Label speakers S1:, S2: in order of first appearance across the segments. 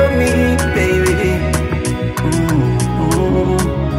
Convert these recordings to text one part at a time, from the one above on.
S1: me, baby. Mm-hmm.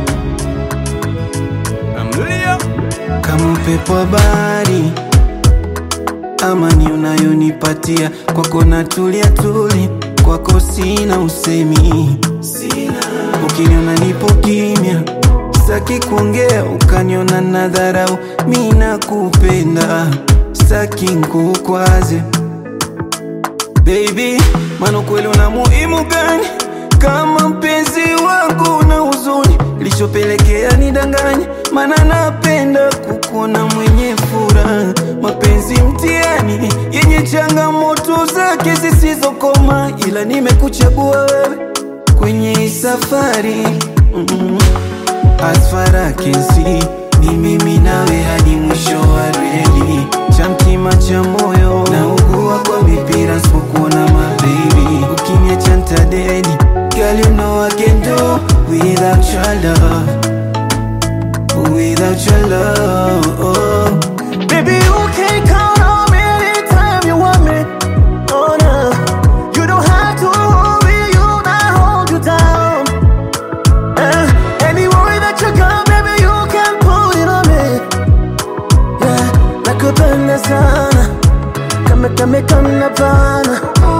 S1: Kama upepo wa bahari, amani unayonipatia kwako natulia tuli, kwako sina usemi, ukiniona nipo kimya Saki kuongea ukaniona na dharau, mi nakupenda, saki nkukwaze baby, maana kweli una muhimu gani kama mpenzi wangu na huzuni lichopelekea nidanganya, maana napenda kukuona mwenye furaha. Mapenzi mtihani yenye changamoto zake zisizokoma, ila nimekuchagua wewe kwenye hii safari mm -mm. As far I can see ni mimi nawe hadi mwisho wa reli, cha mtima cha moyo na ugua kwa mipira sipokuona mabebi, ukiniacha ntadedi. Girl, you know I can do without your love, without your love.
S2: Baby, you can count on me anytime you want me. Oh, no. You don't have to worry, you not hold you down. Eh, any worry that you got, baby, you can put it on me. Yeah, nakupenda sana. Kame kame kana bana.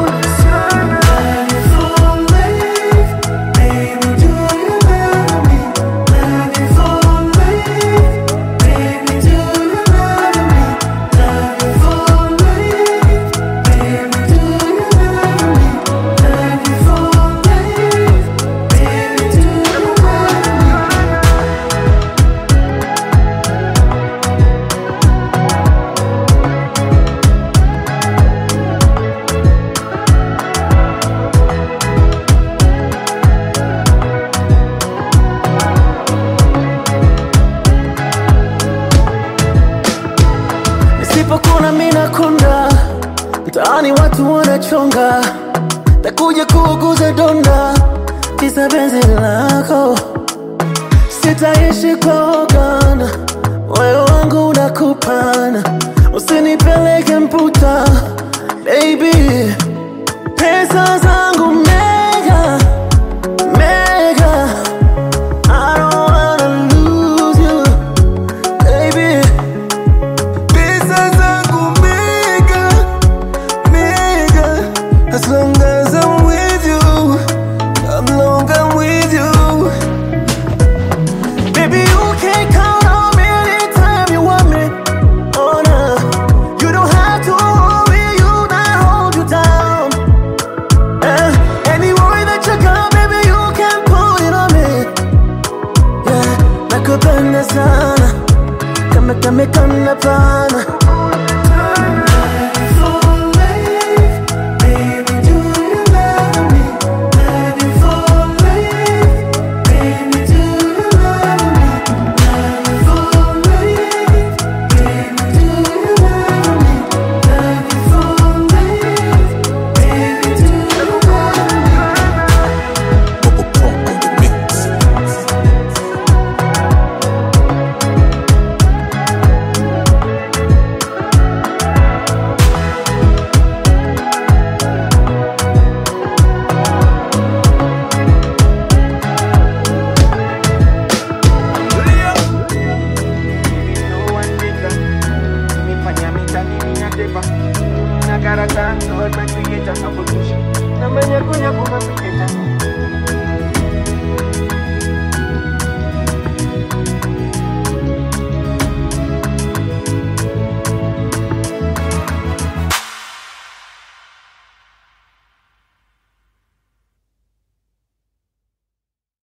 S2: Nisipokuna mina konda, mtaani watu wanachonga, takuja kuuguza donda, kisa penzi lako. Sitaishi kwa ugana, moyo wangu unakupana, usinipeleke mputa, baby. Pesa zangu mega, mega, I don't wanna lose you, baby.
S1: Pesa zangu mega, mega As long as I'm with you As long I'm with you
S2: Baby, you can count on me anytime you want me. Oh no, you don't have to worry, you not hold you down. Eh, any worry that you got, baby, you can put it on me. Yeah, nakupenda sana, kama kama kana bana.
S3: Namanya kunya kuma piketa